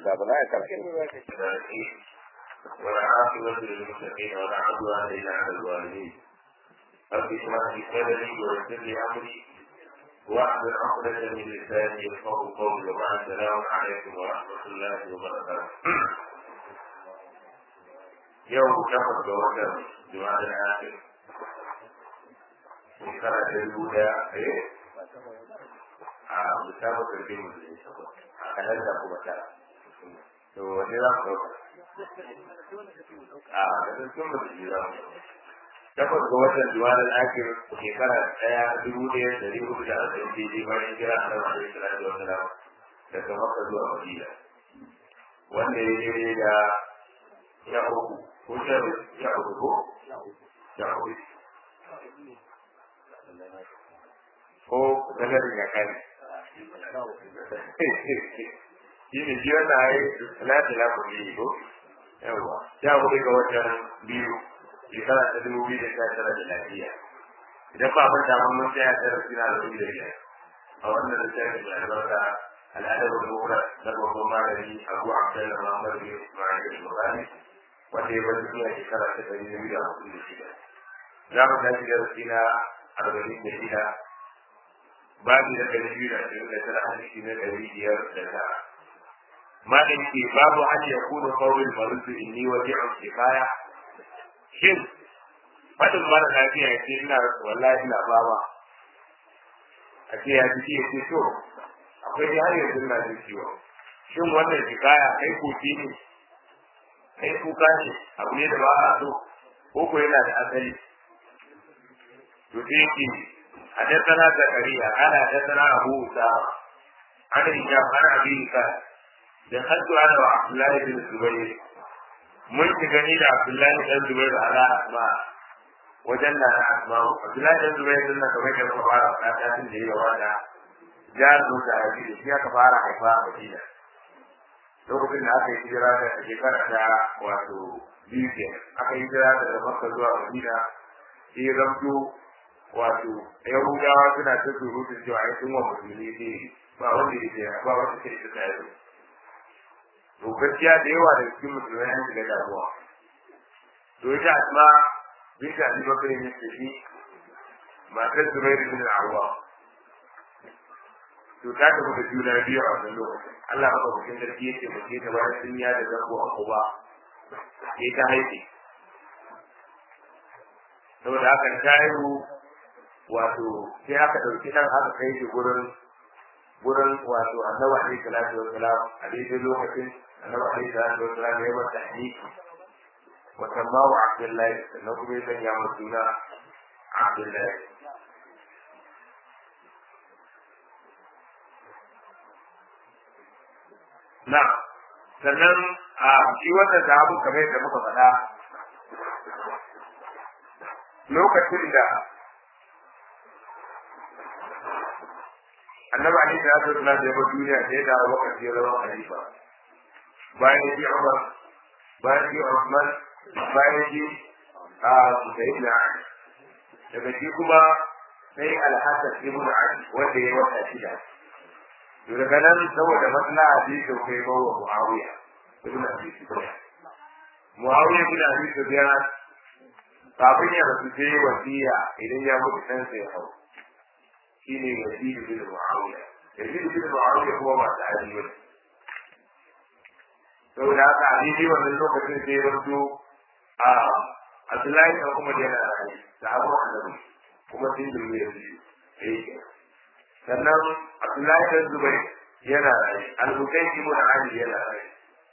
kafin a karatu والعاقبة للمتقين ولا عدوان إلا على الظالمين رب اشرح لي صدري ويسر لي أمري واحلل عقدة من لساني يفقهوا قولي وبعد السلام عليكم ورحمة الله وبركاته يوم شهر جواد جماد الآخر shekara ta dubu daya eh a misalin karfin musulmi a kanar da kuma tara to wani za ku ɗauka a kasar sun musulmi za mu takwas ga watan juwalar akir shekara daya dubu ɗaya da dubu hudu da arba'in daidai bayan jira a nan alaihi salatu wa salam daga makka zuwa madina wanda ya daidai da sha uku ko sha uku ko sha uku ko ganin ya kai shi ne shi wannan ai lati la ku yi ko yawa ya ku ga watan biyu shekara ta dubu biyu da sha tara da lafiya idan ba mun damu mun tsaya da rasina da dubu da biyar a wannan littafin da albarka al'adar al-mufrad da babban malami Abu Abdullah Muhammad bin Ismail al-Bukhari wanda ya bari zuwa shekara ta ɗari biyu da hudu da shida za mu tashi da rasina arba'in da shida babu da ɗari biyu da ashirin da tara hadisi na ɗari biyar da tara malam ke babu an ya kuna kawai marudu inni waji'un kifaya shin fadin mara lafiya ya ce ina wallahi ina baba a ce ya ji ya ce to akwai dai har yanzu na jin ciwo shin wannan kifaya kai koki ne kai kuka ne abu ne da ba a so ko ko yana da asali to sai yake حدثنا زكريا قال حدثنا ابو اسامه عن هشام عن ابي قال دخلت انا وعبد الله بن الزبير mun shiga ni da Abdullahi dan Zubair ala asma wajen na na asma Abdullahi dan Zubair din nan kamar da muka fara fada tun da yawa da jaru da abi da shi aka fara haifa a Madina lokacin da aka yi hijira da shekara ta wato biyu ke aka yi hijira daga Makka zuwa Madina sai ramto wato yahudawa suna ta surutun cewa ai sun wa musulmi ne ba wanda ya ce ba wanda ke ta tsaye to gaskiya da yawa da cikin musulmai an shiga damuwa to ita asma bisa ali bakari ne ce shi matar zubairu bin al'awwa to ta tafi da juna biyu a wannan lokacin Allah maka bukin sarki yake mace ta bayan sun ya da zango a kuba sai ta haife saboda haka ta haihu wato sai aka ɗauki ɗan aka kai shi gurin gurin wato annabi alaihi salatu wa salam a daidai lokacin annabi alaihi salatu wa salam ya masa hadisi wa sammahu abdullahi sannan kuma ya sanya masa suna abdullahi na sannan a shi wannan sahabu kamar yadda muka faɗa lokacin da annabi ali da ya zo da ya duniya da ya dawo wakati ya zama khalifa bayan shi Umar bayan shi Uthman bayan shi a Sayyidina Ali daga shi kuma sai Al-Hasan ibn Ali wanda ya wata shida to daga nan saboda maslaha bi to kai ba wa Muawiya ibn Abi Sufyan Muawiya ibn Abi Sufyan kafin ya rasu sai wasiya idan ya mutu dan sai ya hau shine Yazid bin Muawiya Yazid bin Muawiya kuma ba ta hali ba saboda haka a daidai wannan lokacin sai ya rubuto a Abdullahi da kuma da yana rayu da abu annabi kuma sun yi Yazid eh sannan Abdullahi da Zubair yana rayu Al-Husayn ibn Ali yana rayu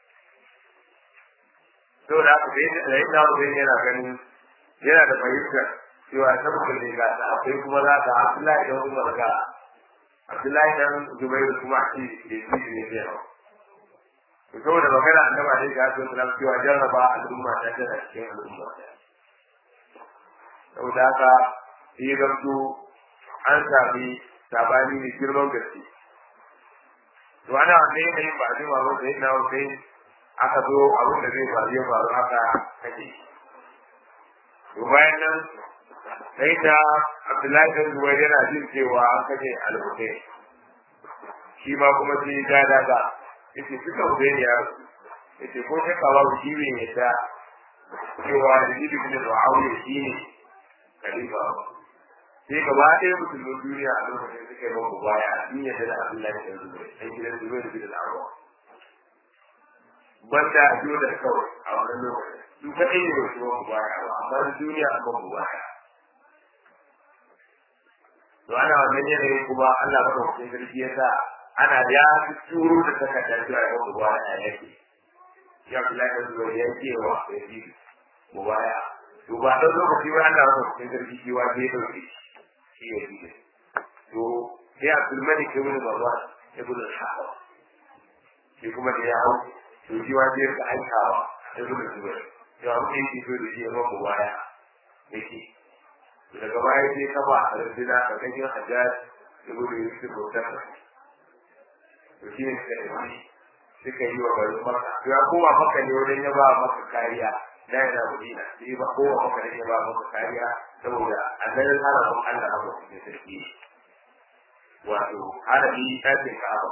saboda haka sai da yana yana ganin yana da fahimtar cewa saboda ne ga ta akwai kuma za ka Abdullahi dan Umar ga Abdullahi dan Zubairu kuma a ce da shi ne zai hau to saboda magana annaba dai ga su da cewa jarraba al'umma ta tana cikin al'umma ta saboda haka sai gamsu an sami sabani ne girman gaske to ana wanda yanayin ba zai ma ba sai na sai aka zo abin da zai faru ya faru haka kake to bayan nan sai ta Abdullahi bin Zubair yana jin cewa an kace al-Husayn shi ma kuma sai ya daga yace suka wuce ne ya yace ko sai ka babu shi ne da cewa da jibi da Muawiya shi ne khalifa sai gaba ɗaya musulmin duniya a lokacin suka yi mamu baya a duniya da Abdullahi da Zubair sai gidan Zubair da gidan Arwa banda a da kawai a wannan lokacin su kaɗai ne wasu mamu baya ba amma duniya a mamu baya to ana wannan yanayin kuma Allah ba da sarki ya sa ana ya fi turo da takardar zuwa ga mubaya yake ya kula da zuwa ya ce wa ya ji mubaya to ba dan lokaci ba Allah ba da sarki shi wa zai dauke shi ya ji to sai Abdul Malik ibn Marwan ibn al-Hawwa shi kuma da ya hau to shi wa zai ka aikawa ibn Zubair to abu da yake so da shi ya mubaya yake daga baya sai kafa a rundina a kan yin hajjar da gudu yi su bautar to shi ne suka yi suka yi wa garin maka to ya koma maka ne wajen ya ba maka kariya da yana madina sai ba kowa maka ne ya ba maka kariya saboda a ganin harafin Allah abu da sarki wato harafi ɗakin ka'aba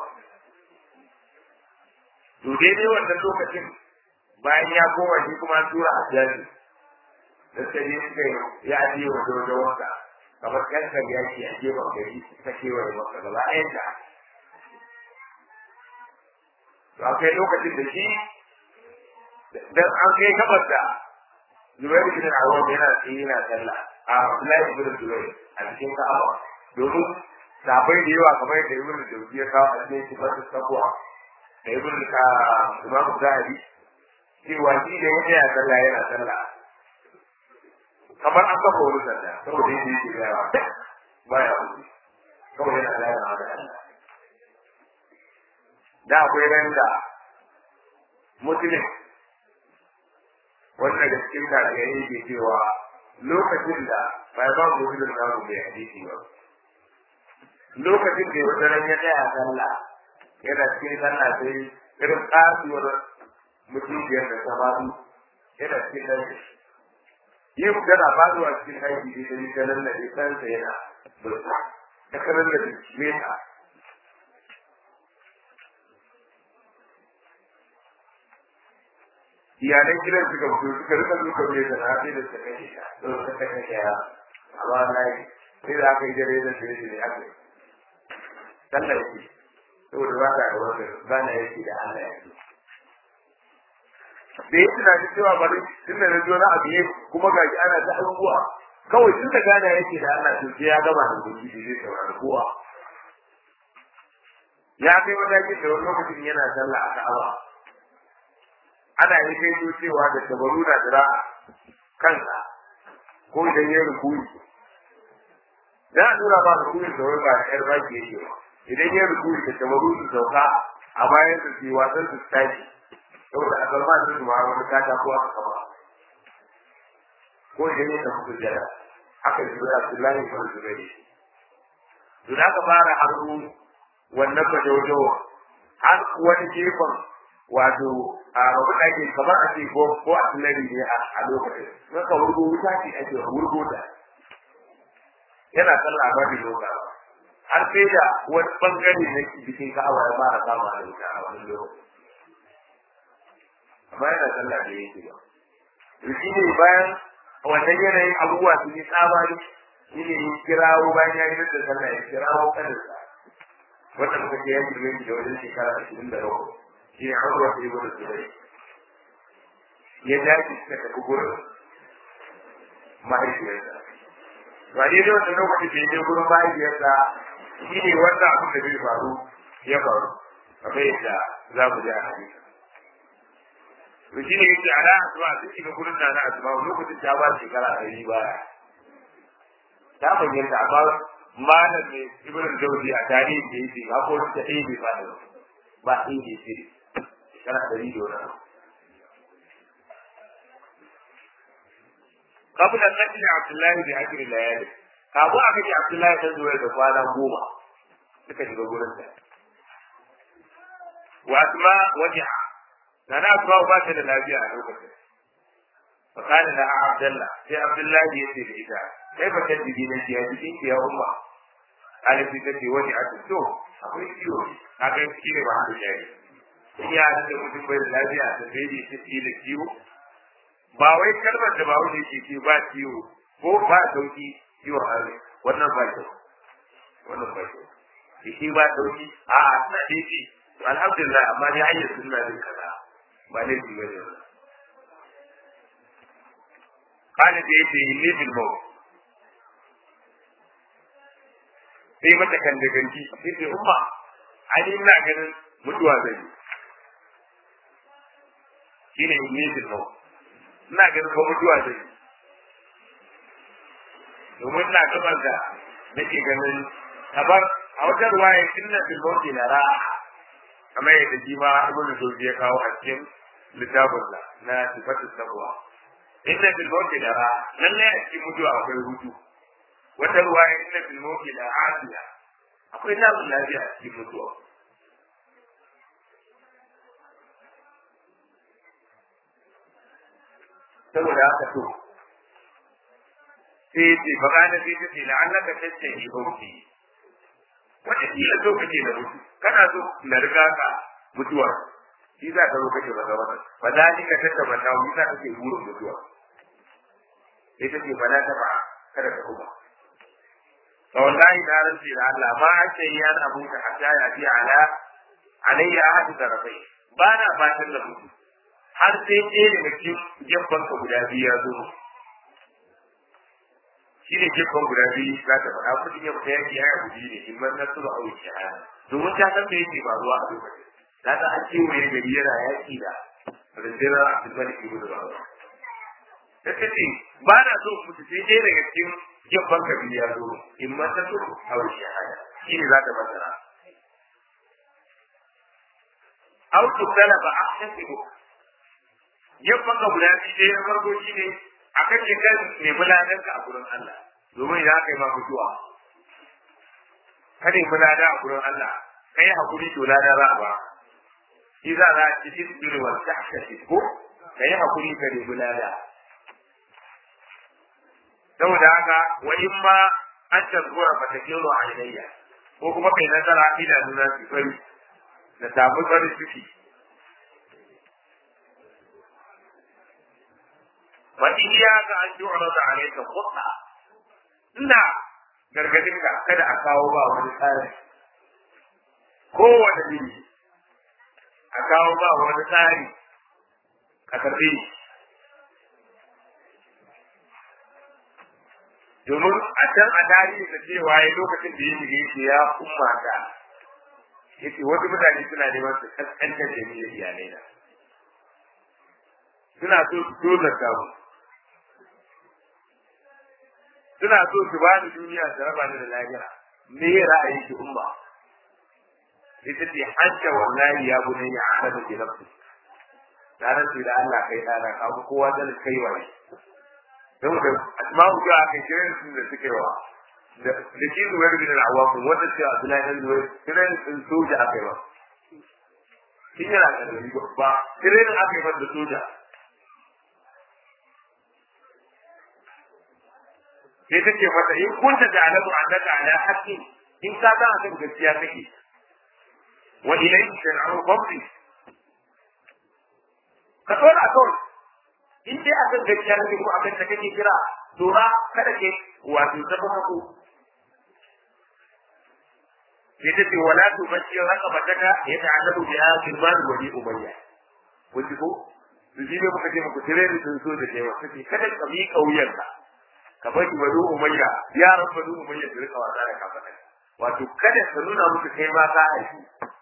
to daidai wannan lokacin bayan ya koma shi kuma tura hajjaji da suka je suka ya je wa dodo wanda kamar kankan yaki a gefen gari ta kewaye maka gaba ɗayanta to akwai lokacin da shi dan an kai gabar da Zubairu bin Awwam yana tsaye yana sallah a Abdullahi bin Zubair a cikin Ka'aba domin sabai da yawa kamar da Ibn Jawzi ya kawo a cikin sifatu takwa da Ibn ka Imam Zahabi cewa shi da yana sallah yana sallah kamar an kafa wani sanda saboda yadda yake gawa baya wuce kawai yana gaya ma da Allah da akwai ran da musulun wanda da cikin tarihi yake cewa lokacin da bai ba musulun na mu bai hadisi ba lokacin da wata ran ya tsaya sallah yana cikin sallah sai irin kasuwar mutumiyar da ta faru yana cikin nan yi tana faruwa cikin aiki da ta yi ta nan da ɗansa yana burta ta kanan da meta iyalan gidan suka fito suka rika duka mai da na sai da suka kai ta don suka kai ta ya amma na yi sai da aka yi dare da sai da aka yi sallah yake saboda ba ka da wanda ba na yake da Allah yake da ya tunanin cewa bari tun da na zo na abu kuma ga shi ana ta abubuwa kawai tun da gana yake da Allah to sai ya gama da gobe da zai saurari kowa ya kai matakin da wani lokacin yana sallah a Ka'aba ana yi kai so cewa da tabaru na jira kansa ko idan ya rukuni dan a nuna ba rukuni da wani ba da yar baki yake ba idan ya rukuni da tabaru su sauka a bayan su ce wasan su tashi saboda a garma da su ma wani kata ko aka kama ko idan ya tafi sujjada haka shi da Abdullahi bin Zubair to da ka fara haru wannan bajojo har wani gefen wato a rabu da ke kamar a ce ko ko a tunani ne a lokacin sun ka wurgo wuta ce ake wurgo da yana sallah ba da lokaci har sai da wani bangare na jikin ka'awa ya fara kama da wuta a wani lokaci amma yana sallah da yake ba shi ne bayan wannan yanayin abubuwa su yi tsamari shi ne ya kirawo bayan ya yi da sallah ya kirawo kaninsa wanda muka ce ya girme shi da wajen shekara ashirin da bakwai shi ne abubuwa su yi wani tsirai ya dace suka tafi gurin mahaifiyarsa ba ne da wata lokacin da ya je gurin mahaifiyarsa shi ne wannan abin da bai faru ya faru kamar yadda za mu ji a hadisi to shi ne yake ala asma sun shiga gurin da na asma lokacin ta ba shekara ɗari baya ta bayyana amma malam ne ibn jawzi a tarihi da yake ba ko ta ɗaya bai fada ba ɗaya bai ce shekara ɗari da wani kafin da kashi da abdullahi da akiri layali kafin aka ce abdullahi ta zuwa da kwana goma suka shiga gurin ta wa asma wajiha da na asma ba ta da lafiya a lokacin fakali da abdullah sai abdullahi ya ce da ita kai ba ta jigi na ya jikin ki ya umma alifi ta ce wani a to akwai ciwo a kan shi ne ba a jari in ya da mutum bai da lafiya da bai da shi da ciwo ba wai kalmar da ba wani ke ce ba ciwo ko ba sauki ciwon hannu wannan ba kyau wannan ba kyau shi ba sauki a a suna daidai alhamdulillah amma dai hanyar sunna din kaza ba ne shi bane wannan kana da yake ne bil maut sai mata kan da ganci sai ce umma ani ina ganin mutuwa zai yi shine ne bil maut ina ganin ko mutuwa zai yi domin na gabar da nake ganin kabar a wajen ruwaya inna bil mawti la ra'a kamar yadda shi ma ibn Jawzi ya kawo a cikin littafin sa na sifatu taqwa inna bil mawti la ra'a lalle a cikin mutuwa akwai hutu wata ruwaya inna bil mawti la afiya akwai samun lafiya a cikin mutuwa saboda haka to sai ce ba gane sai ta ce la'allaka tattahi bauti wata kila so kake da mutu kana so na riga ka mutuwa shi za ka zo kake ba ga wannan ba za ni ka tattaba ta wuta kake burin mutuwa sai ta ce ba na taba kada ka kuma fa wallahi na rantsi da Allah ma ake yi an abu ka hatta ya fi ala alayya ahadu tarafai ba na fatan da mutu har sai ɗaya daga cikin gefen ka guda biyu ya zo shi ne gefen guda biyu za ta faɗa kudin ya fita yaki ya guji ne in man nasuru a wuce haya domin ta san me yake faruwa a lokacin ta san an ce mai gari yana yaki da rundunar abdulmalik ibn rawa ta ce ba na so mutu sai dai daga cikin gefen ka biyu ya zo in man nasuru a wuce haya shi ne za ta masara au tuktala ba a shasibu gefen ka guda biyu dai na farko shi ne a kake kan ne buladan ka a gurin Allah domin idan aka yi ma mutuwa kada yi bulada a gurin Allah kai hakuri to lada za a ba shi za a ci isbiru wal tahtashi ko kai hakuri ka ne bulada saboda haka wa in ma an tazkura fa takiru alayya ko kuma kai nazara idanuna su fari da samu farin ciki وإياك أن تعرض عليك خطأ ina gargadin ka kada a kawo ba wani tsari kowane iri a kawo ba wani tsari ka karbe domin a can a tarihi da cewa ya lokacin da ya shiga yake ya umma ta yace wasu mutane suna neman su kaskantar da ni da iyalai na suna so su tozarta mu suna so su ba ni duniya da raba ni da lahira me ya ra'ayin ki umma ita ce hajja wallahi ya bunai ya ahadu bi nafsi ranar da Allah kai dana ka kowa da kai wa don da asma'u ga kai kiran su da suke wa da da shi zuwa bin al-awwam wanda ce Abdullahi dan zuwa kiran sun soja akai ba kin yana da ba kiran akai ba da soja sai ta ce mata in kunta da alamu annaka ala haqqi in ka ga akan gaskiya kake wa ilayhi shar'u qabli ka tsora kawai in dai akan gaskiya kake ko akan ta kake kira dora kada ke wato zama mako sai ta ce wala tu bashi raqabataka ya ta'allaqu biha kirman wa bi umayya kun ji ko su ji ne muka ce muku tire da sun so da kewa kace kada ka mi kauyarka ka bari bari umayya yaran bari umayya su rika wasa da kafa wato kada ka nuna musu kai ma ka haifi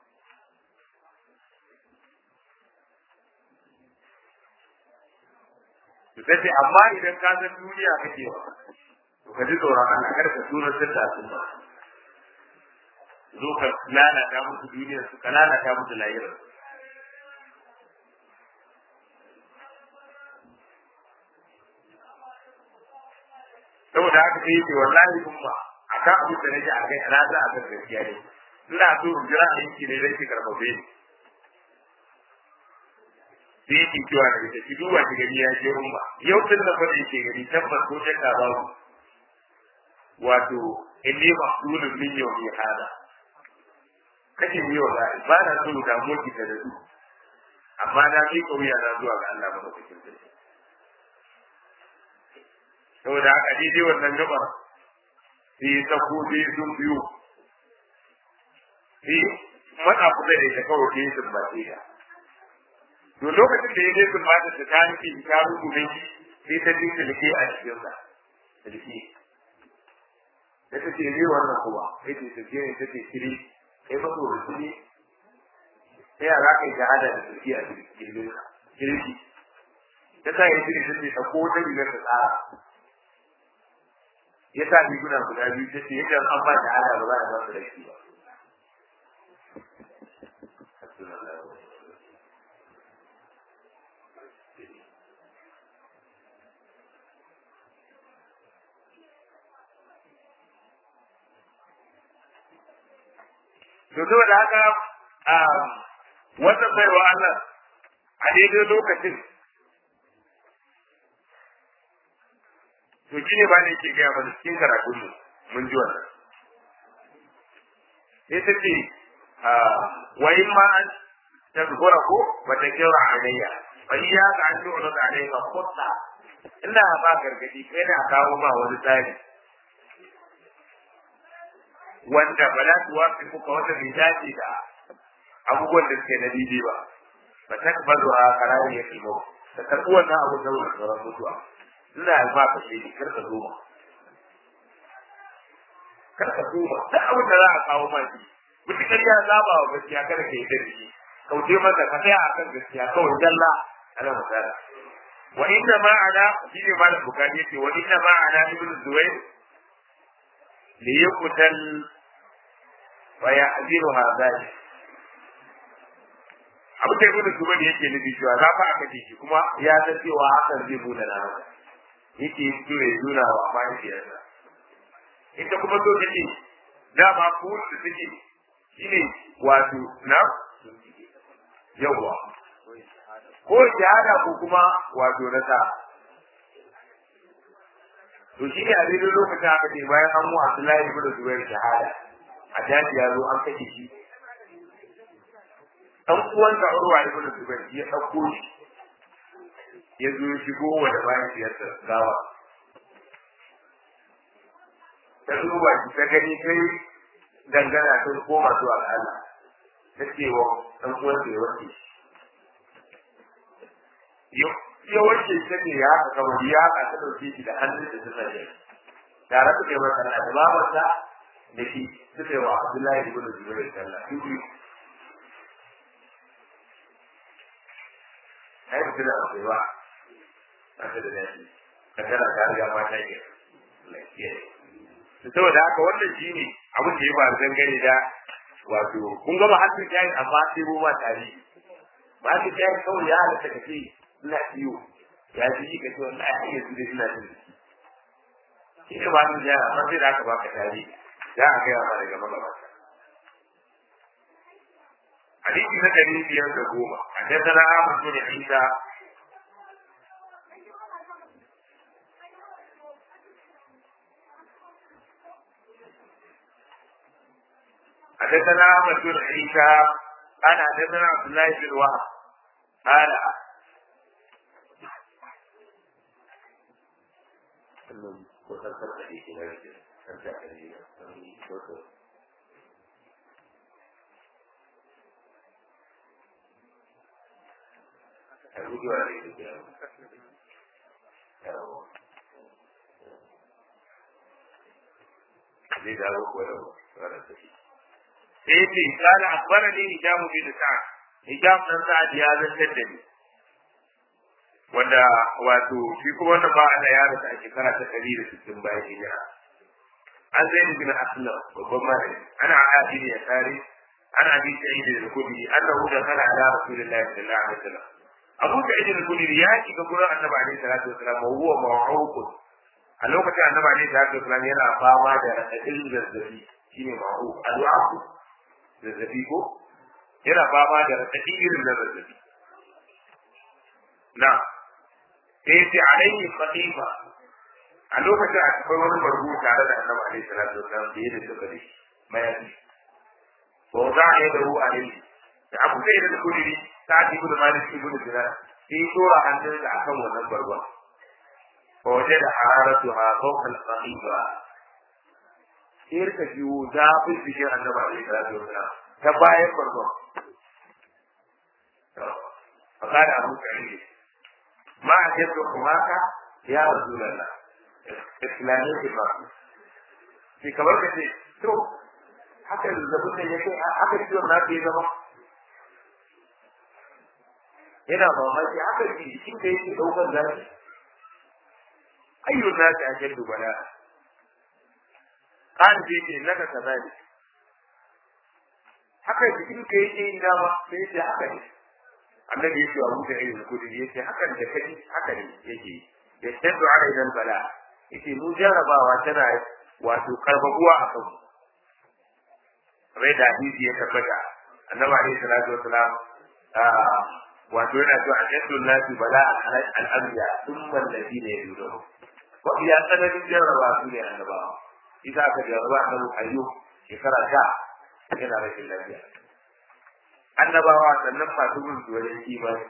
su kace amma idan ka san duniya kake wa to ka ji tsoron Allah kar ka tura sirta su ba zo ka lalata musu duniyar su ka lalata musu lahirar saboda haka sai yake wallahi umma akan abin da nake akai na za a kan gaskiya ne ina so in jira a yanki ne zai ki karfafe ni sai yake cewa da ita ki duba ki gani ya ce umma yau tun da fa yake gani tabbas ko shakka babu wato inni maqsulun min yawmi hada kace ni wallahi ba na so da mu ki da su amma na fi kauya na zuwa ga Allah madaukakin sarki saboda haka daidai wannan gaba sai sako sai sun biyu sai matsa kusa da ita kawai sai sun bace ta to lokacin da ya je sun bata ta tanki ta rubuce shi sai ta dinka lake a cikin sa lake da ta ce ne wannan kuma sai ta ce ne ta ce kiri kai ba to rusuli sai ya zaka yi shahada da tafi a cikin kirki ta sa ya kiri ta ce ta ko ta rigar ta tsara ya sa riguna guda biyu ta ce yadda an ba shahada ba za a ba su da shi ba to saboda haka a wannan baiwa Allah a daidai lokacin to shi ne ba ne ke gaya mana cikin karatun mu mun ji wannan sai ta ce wa in ma an tazkura ko ba ta kira alayya fa iya ka an tu'ra da alayka khutta ina ba gargadi kai da kawo ma wani tsari wanda ba za su wafi kuka wata bai dace da abubuwan da suke na daidai ba ba ta ba zuwa karari ya kimo ta karɓi wannan abu da wani sauran mutuwa ina ba ka shi kar ka zo ma kar ka zo ma duk abin da za a kawo ma shi mutukar ya zaba wa gaskiya kada ka yi da shi kauce masa ka tsaya akan gaskiya kawai jalla ana magana wa inna ma ana shi ne malam bukari yace wa inna ma ana ibnu zuwair liyuqtal wa ya'ziruha dhalik abu da ibnu zubair yake nufi cewa za fa aka shi kuma ya san cewa hakan zai bude na masa yake so ya nuna wa mahaifiyarsa ita kuma so take dama ko da take shine wato na yawa ko shahada ko kuma wato na sa to shi ne a daidai lokacin aka ce bayan an mu Abdullahi ibn Zubair shahada a daji ya zo an kashe shi dan uwan da Urwa ibn Zubair ya dauko shi ya zo ya shigo wa da bayan siyarsa gawa ta duba shi ta gani kai dangana sun koma zuwa ga Allah ta ce wa dan uwan da ya wanke shi ya wanke shi ne ya haka kamar ya haka ta dauke shi da hannun da suka yi tare suka yi masa na da babarsa da shi suka yi wa Abdullahi ibn Zubair sallah su biyu ai mutum da akwai ba ba ta da daɗi ka tana ta riga mata ke lafiya saboda haka wannan shi ne abin da ya faru dangane da wato kun gama hannun jayi amma sai ruwa tare ba ta jayi kawai ya halatta ka ce ina iyo ya ji shi ka ce wannan ai hanyar su da ina jin shi ne ba ta jayi amma sai da aka baka tare za a gaya ma daga magabata حديث نبي في يوم الجمعة حدثنا أحمد بن عيسى حدثنا أحمد بن عيسى قال حدثنا عبد الله بن وهب قال gujewa da ita zai dawo ko da wani tafi sai ce kana akbara ne hijamu bin sa'ad hijam dan sa'ad ya zantar da ni wanda wato shi kuma wannan ba ana ya rasa a shekara ta ɗari da sittin bayan hijira an zai ni bin aslam babban malami ana adi ne ya tare ana bi sa'id al-khudri annahu da kana ala rasulillahi sallallahu alaihi wasallam abu da idin kulli ya shiga gurin annabi alaihi salatu wasalam wa huwa ma'uqun a lokacin annabi alaihi salatu wasalam yana fama da radadin zazzabi shine ma'uq alwa'u zazzabi ko yana fama da radadin irin na zazzabi na sai ce alaihi khatifa a lokacin akwai wani barbu tare da annabi alaihi salatu wasalam da yadda suka da shi mayafi wa za'a yadahu alaihi da abu da idin kulli sa'ad ibn malik ibn dinar sai dora hannunsa akan wannan bargon fa wajada hararatuha fawqa al-qahiba sai rika jiwo zafin jikin annabi alaihi salatu wasalam ta bayan bargon fa kada abu sa'id ma ajabtu kumaka ya rasulullah islamin ki ba shi kamar ka ce to haka zazzabin da yake haka ciwon na ke zama yana mamaki haka jikin da yake ɗaukar zafi ayyun nasi a shaddu bala kan ce ce naka kaza ne haka jikin ka yake yin dama sai ce haka ne annabi yake wa mutum irin kudi yace hakan da kaji haka ne yake ya shaddu ala idan bala yace mu jarabawa tana wato karbabuwa a kanmu rai da hadisi ya tabbata annabi alaihi salatu wasalam wato yana cewa a shaddu nasi bala al-anbiya thumma alladhina yadunuhu wa iya tsananin jarraba su ne annabawa isa ka jarraba annabi ayyub shekara ta yana rashin lafiya annabawa sannan masu bin su wajen imani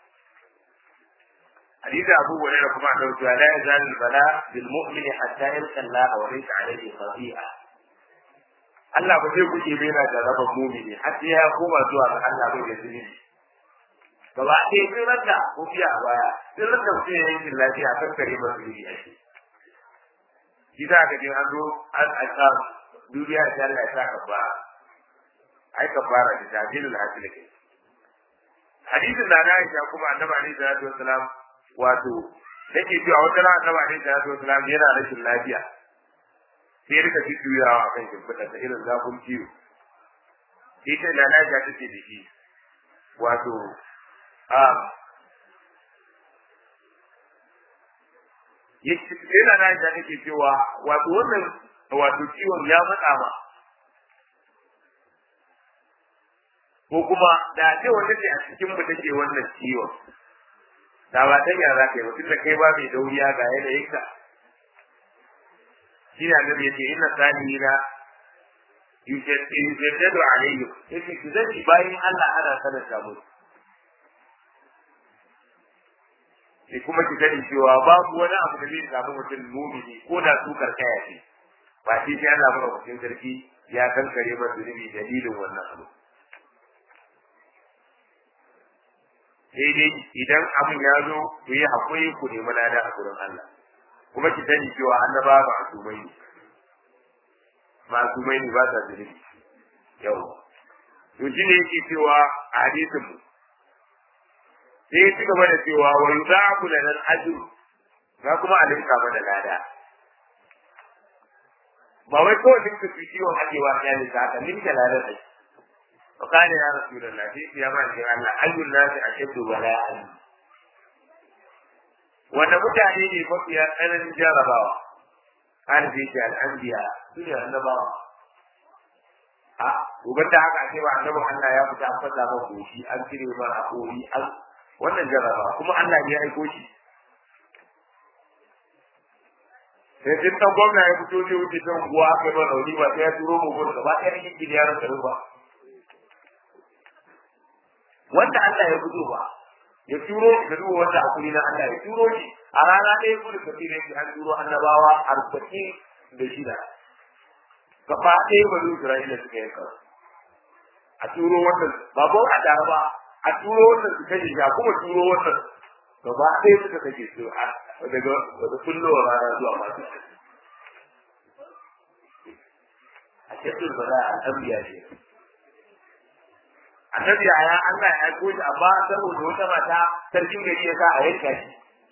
hadisi abu wani da kuma annabi cewa la yazal bala bil mu'min hatta yalqa Allah wa laysa alayhi khati'a Allah ba zai kuke bai na jarraba mu'mini har sai ya koma zuwa ga Allah bai da zunubi gaba ɗaya sun ranta ko fiya a baya sun ranta mutum ya yankin lafiya kan kare masu zunubi a shi shi za ka je an zo an aika duniya ta Allah ya sa ka fara ai ka fara da tajilul hasil kai hadisin da na Aisha kuma annabi alaihi salatu wassalam wato yake cewa wata ran annabi alaihi salatu wassalam yana rashin lafiya sai rika jujjuyawa akan shimfiɗa ta irin zafin ciwo sai ta da na Aisha take da shi wato a yana na Aisha take cewa wato wannan wato ciwon ya matsa ma ko kuma da ce wanda ce a cikin mu take wannan ciwon da ba ta yara kai mutum da kai ba mai dauriya ga yanayin ka shi ne annabi yace inna salihina yujaddadu alayhi yace ki zai bayin Allah ana sanar da mu sai kuma ki sani cewa babu wani abu da zai samu mutum mumini ko da su karkaya ce ba shi sai Allah ba mutum sarki ya kankare masa zunubi dalilin wannan abu sai dai idan abin ya zo ku yi haƙuri ku nemi lada a gurin Allah kuma ki sani cewa annaba ba asumai ne ba asumai ne ba sa zunubi yau to shi ne yake cewa a hadisin mu sai ya ci gaba da cewa wa yuzaku lana al-ajru ga kuma a linka mana lada ba wai kawai duk su ciwon ajewa ya ne za ka linka lada sai وقال يا رسول الله في يا من الله أي الناس أشد بلاء wanda mutane ne mafiya tsananin jarabawa an zai ce al'anbiya su ne annabawa a gobe da haka ce ba annabin Allah ya fita an fasa ma goshi an cire ma a kori an wannan jarabawa kuma Allah ne ya aiko shi sai tun dan gwamna ya fito zai wuce kan guwa aka yi ma rauni ba sai ya turo mu gudu gaba ɗaya ne yin yaran garin ba wanda Allah ya gudu ba ya turo da duba wanda hakuri na Allah ya turo shi a rana ɗaya gudu ka tsire shi an turo annabawa arba'in da shida gaba ɗaya ba zuwa Isra'ila suka yanka a turo wannan ba ko a tare ba a turo wannan su kashe shi a kuma turo wannan gaba ɗaya suka kashe su daga daga kullowa rana zuwa masu a cikin ba za a tambiya ne annabi ya Allah ya aiko shi amma saboda wata mata sarkin gari ya sa a yanka shi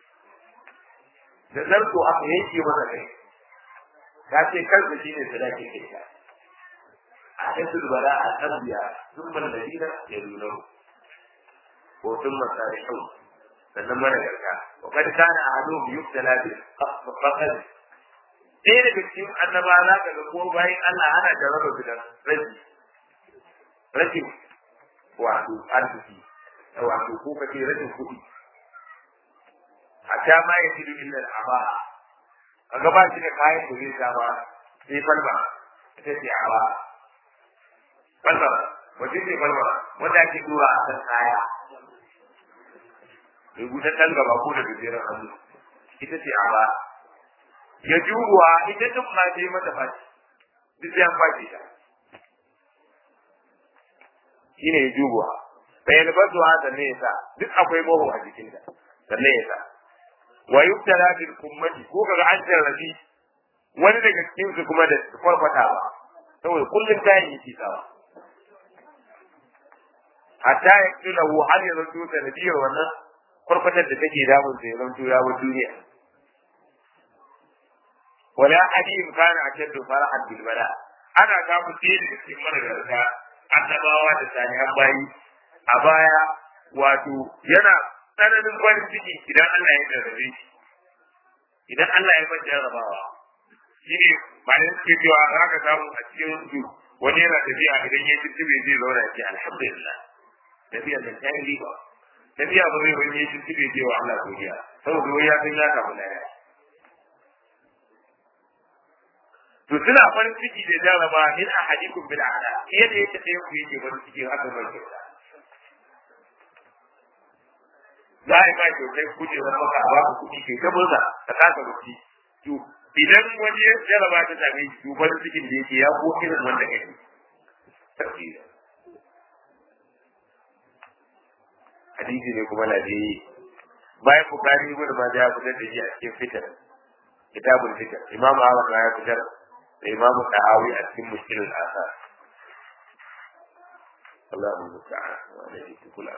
da zarto aka yanke masa kai ta ce kansa shine sadaki kai ta a cikin bala a tarbiya sun bar da dina ya nuna ko sun masarihu sannan mana garka wa kad kana ahadum yuktala bi faqad ɗaya daga cikin annaba za ka ga ko bayan Allah ana da raba gidan rashi rashin wato arziki wato ko kace rashin kuɗi hatta ma ya jidu illa al'aba kaga ba shi da kayan da zai sa ba sai falma ita ce aba falma wace ce falma wanda ake dora a kan kaya rubutaccen gaba ko da gajeren hannu ita ce aba ya juwa ita duk ma ta yi mata fashi duk ya fashi ta shine ya juwa bai albasu ha sanne ya sa duk akwai moho a jikinta sanne ya sa wa yubtala bil kummati ko kaga an jarrabi wani daga cikin su kuma da kwarkwatawa saboda kullum ta yi sawa hatta ya kila hu har ya zanto sanadiyar wannan kwarkwatar da take damun sa ya zanto ya wa duniya wala hadin kana ashaddu farahan bil bala ana samu sai da cikin managarta annabawa da salihan bayi a baya wato yana tsananin farin ciki idan Allah ya jarrabe shi idan Allah ya bar jarrabawa shine bayan suke cewa za ka samu a cikin su wani yana tafiya idan ya ci tibe zai zauna ya ce alhamdulillah tafiya da ta yi riba tafiya ba zai wani ya ci tibe zai wa Allah godiya saboda wani ya san ya samu lada to suna farin ciki da jarraba in a hadikun bil ada yadda yake ɗaya ku yake farin ciki haka mai kyauta za a yi ba kyautai kujerar maka a baka kuɗi kai ta murna ka kasa rufi to idan wani ya jaraba ta same shi to farin cikin da yake ya ko irin wanda kake tafsira hadisi ne kuma na dai bayan bukari ibn majah ya fitar da shi a cikin fitar kitabul fitar imamu ahmad ma ya fitar da imamu tahawi a cikin mushkilul asar Allahu musta'an wa alaihi tukula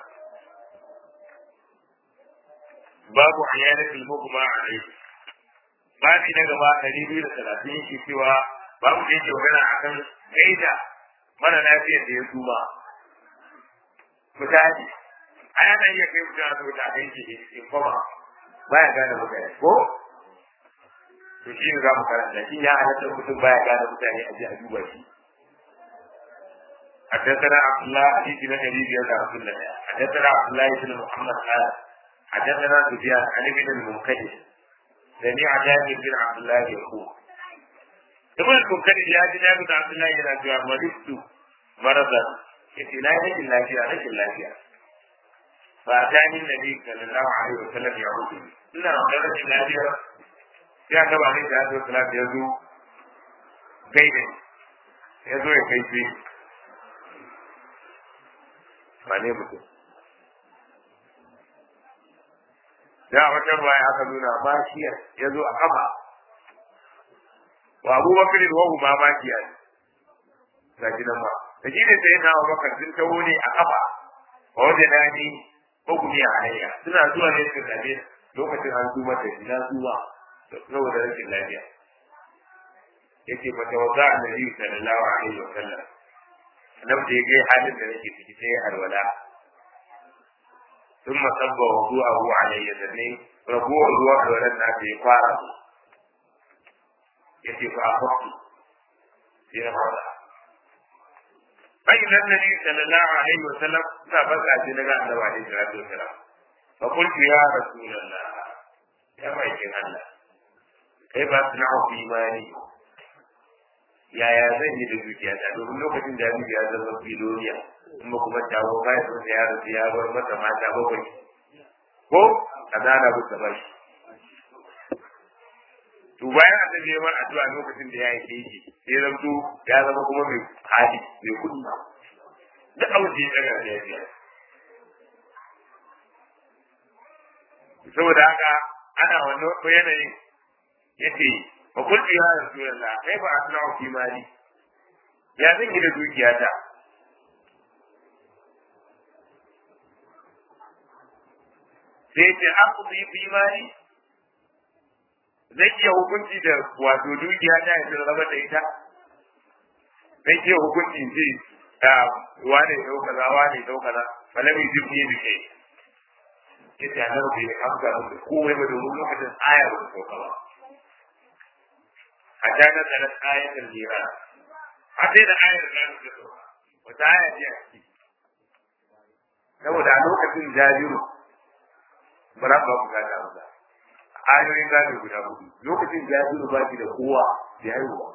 babu ayyanatul mugma alaihi babi na gaba ɗari biyu da talatin shi cewa babu da yake magana a kan gaida mara lafiyar da ya tuba misali a yana iya kai mutum a zuwa a kai shi in koma baya gane mutane ko to shi ne za mu karanta shi ya halatta mutum baya gane mutane a ji a duba shi حدثنا عبد الله حديث بن ابي بن عبد الله حدثنا عبد الله بن محمد قال حدثنا سفيان عن ابن المنكدر سمع جابر بن عبد الله يقول ابن المنكدر يا جابر بن عبد الله yana cewa maristu maradan yace na yi rashin lafiya rashin lafiya fa atani nabi sallallahu alaihi wasallam ya rubu ina da rashin lafiya ya ga ba ne da zo salatu ya zo gaide ya zo ya kai shi ba ne mutum da wata baya aka nuna bashiyar ya zo a kafa wa abu bakar wa hu ma bashiyar ga gidan ba da shi ne sai na wa bakar sun taho ne a kafa wa wajen na ni ko kuma a hanya suna zuwa ne suka zabe lokacin an zuwa da shi na zuwa saboda rashin lafiya yake mata wata annabi sallallahu alaihi wa sallam nan da ya kai halin da nake ciki sai alwala ثم صب وضوءه علي ذني ربوع الوقت ولدنا في قارة يتي فأخذت في نفسه فإذا النبي صلى الله عليه وسلم سبق أجنبا أنه عليه الصلاة والسلام فقلت يا رسول الله يا ميكين الله كيف أصنع في مالي yaya zan yi da dukiyata domin lokacin da ya zama filoniya kuma kuma tawo bayan sun ya rasu ya bar masa mata bakwai ko a zana musu ba shi to bayan aka je mar addu'a lokacin da ya yi keji sai zanto ya zama kuma mai hali mai kudi duk abin da ya tsaga da ya biya saboda haka ana wannan yanayin yace fa kulli ya rasulullah kai ba asna'u fi mali ya zan yi da dukiyata sai ce an kuma yi imani zai iya hukunci da wato dukiya ta yanzu raba da ita zai iya hukunci ce wane dau kaza wane dau kaza falami jirgi da ke yace a nan bai amsa da komai ba domin lokacin aya ba ta sauka ba a jana da na ayatul jira a sai da ayar da ta sauka wata aya ce a ciki saboda a lokacin jajiru ba za ku ku gada ba ayoyin gado guda hudu lokacin jajiru ba shi da kowa da haihuwa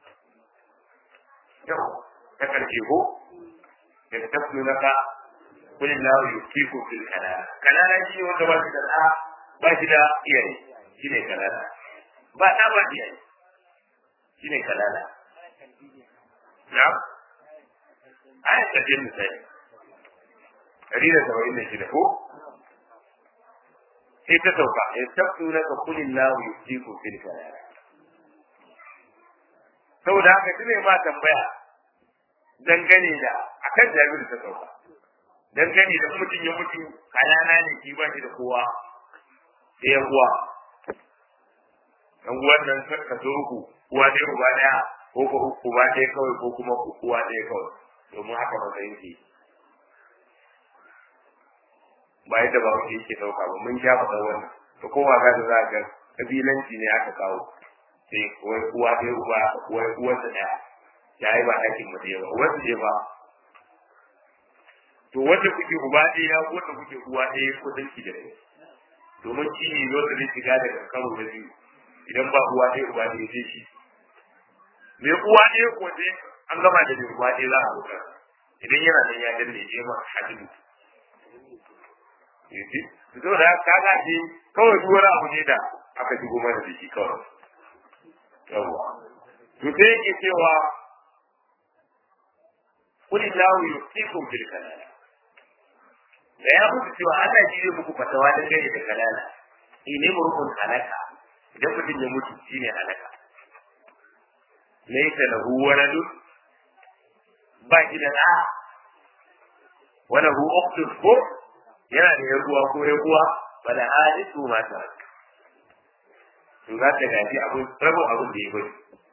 yau ta karshe ko da ta tafi naka kun lahu yukiku fil kalala kalala shi wanda ba shi da da ba shi da iyaye shine kalala ba da ba iyaye shine kalala na ayat ta jin sai dari da saba'in da shida ko sai ta sauka ya tabtu na ka kulin lahu yusiku fil kalala saboda haka shi ne ma tambaya dangane da akan jabiru ta sauka dangane da mutum ya mutu kalana ne shi ba shi da kowa da ya uwa dan uwan nan ka so uku uwa ɗaya uba ɗaya ko ko uba ɗaya kawai ko kuma uwa ɗaya kawai domin haka matsayin ke ba yadda ba wanda yake ɗauka ba mun sha faɗa wannan to kowa ga da za ga kabilanci ne aka kawo sai wai uwa ɗaya uba wai uwarsa ɗaya ya yi ba ɗakin mu ɗaya ba uwarsa ɗaya ba to wanda kuke uba ɗaya wanda kuke uwa ɗaya ko danki da ɗaya domin shi ne wanda zai shiga daga karo na biyu idan ba uwa ɗaya uba ɗaya sai shi mai uwa ɗaya ko sai an gama da mai uwa ɗaya za a huta idan yana nan ya danne je ma hajji yaji to da ka ga shi kawai duk wani abu ne da aka shigo mana da shi kawai yawa to sai yake cewa kuli lahu yusikum bil kalala da ya mutu cewa Allah shi ne muku fatawa da gare da kalala ne murkun halaka idan mutum ya mutu shine halaka laysa lahu waladun ba shi da ɗa wala hu uktun ko yana da yan uwa ko yan uwa bala hadisu mata to za ta gaji abin rabin abin da ya bari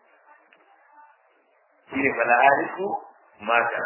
shi ne bala hadisu mata